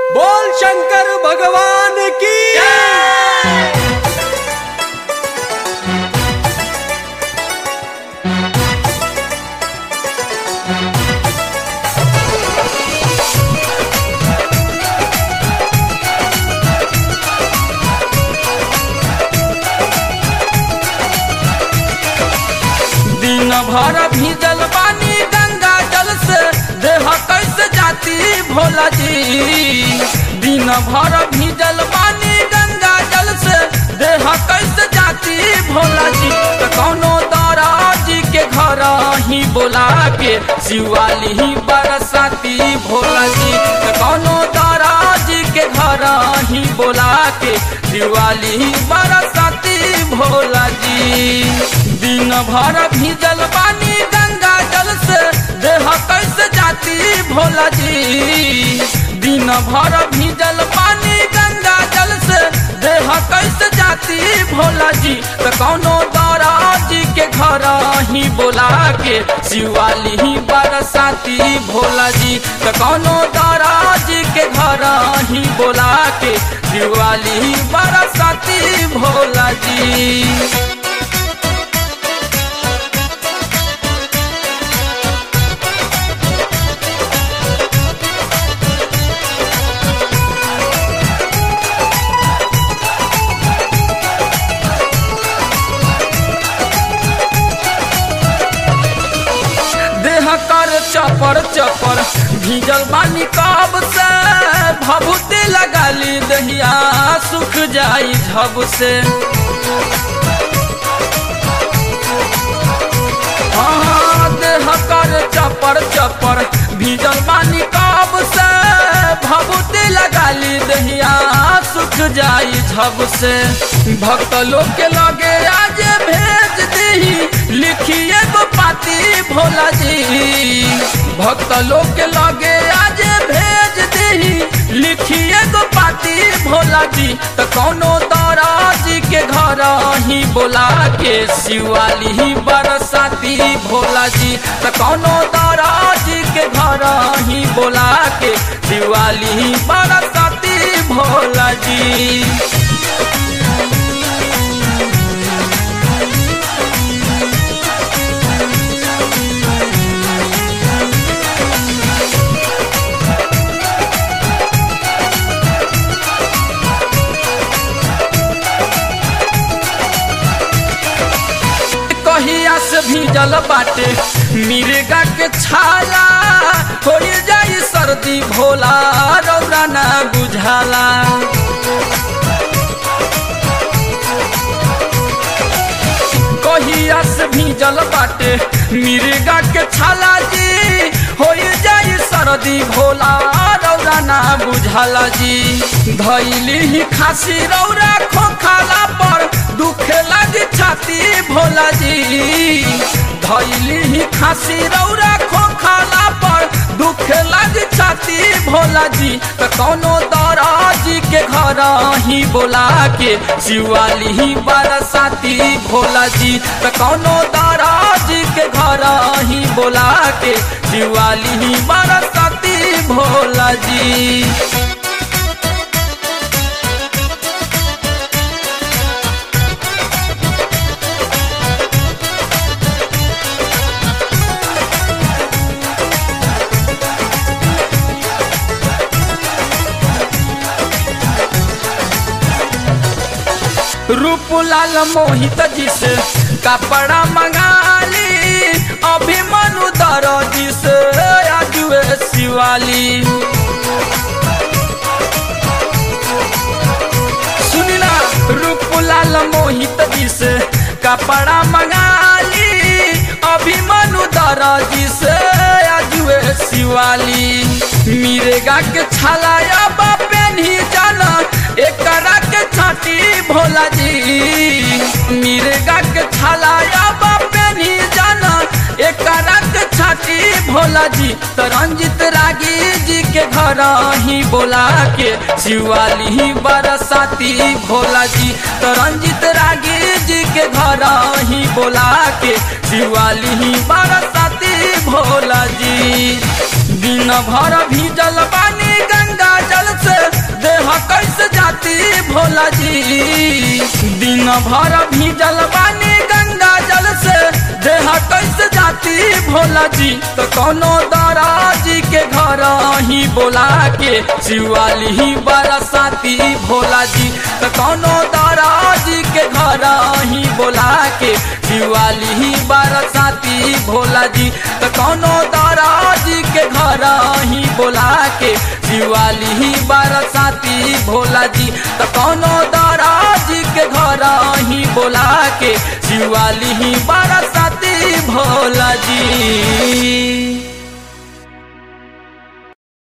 बोल शंकर भगवान की दिन भर भीजल पानी गंगा जल से देह कैसे जाती भोला जी दिन भर भीजल पानी गंगा जल से देह कैसे जाती भोला जी तो कौनो दाराजी के घर ही बोला के शिवाली ही बरसाती भोला जी तो कौनो दाराजी के घर ही बोला के शिवाली ही बरसाती भोला जी दिन भर भीजल पानी गंगा जल से देह कैसे जाती भोला जी दिन भर भीजल पानी गंगा जल से देह कैसे जाती भोला जी तो कौनो दाराजी के घर ही बोला के शिवाली ही बरसाती भोला जी तो कौनो दाराजी के घर ही बोला के शिवाली ही बरसाती भोला जी देह कर चपर चपर भीजल बानी कब से भभूति लगाली दहिया सुख जाई झब से हाँ, देह कर चपर चपर भीजल बानी कब से भभूति लगाली दहिया सुख जाई झब से भक्त लोग के लगे आज भेज दही लिखिए गो पाती भोला जी भक्त लोग के लगे आज भेज दही लिखिए गो पाती भोला जी तो कौनो दाराजी के घर ही बोला के शिवाली ही बरसाती भोला जी तो कौनो दाराजी के घर ही बोला के शिवाली ही बरसाती भोला जी कहिया से भीजल बाटे मिर्गा के छाला हो जाई सर्दी भोला रौरा ना बुझाला कहिया से भीजल बाटे मिर्गा के छाला जी हो जाई सर्दी भोला रौरा ना बुझाला जी धैली ही खासी रौरा खोखाला पर दुखे लगी छाती भोला जी धैली ही खासी रौरा खोखाला पर दुखे लगी छाती भोला जी तो कौनो दाराजी के घर ही बोला के शिवाली ही बरसाती भोला जी तो कौनो दाराजी के घर ही बोला के शिवाली ही बरसाती भोला जी रूपलाल मोहित जी से कपड़ा मंगाली अभिमनु दरजी से आजुए शिवाली सुनिला रूपलाल मोहित जी से कपड़ा मंगाली अभिमनु दरजी से आजुए शिवाली मिरेगा के छलाया बापेन ही जाना एक के छाती भोला जी मिर्गा के छलाया बापे नहीं जाना एक के छाती भोला जी तो रंजित रागी जी के घर ही बोला के शिवाली ही बरसाती भोला जी तो रंजित रागी जी के घर ही बोला के शिवाली ही बरसाती भोला जी दिन भर भीजल पानी गंगा जल से भोला जी दिन भर भीजल बानी गंगा जल से देह कैसे जाती भोला जी तो कोनो दाराजी के घर ही बोला के शिवाली ही बरसाती भोला जी तो कोनो दाराजी के घर ही बोला के शिवाली ही बरसाती भोला जी तो कोनो दाराजी के घर ही बोला के शिवाली ही बरसाती भोला जी तो कोनो दाराजी के घर ही बोला के शिवाली ही बरसाती भोला जी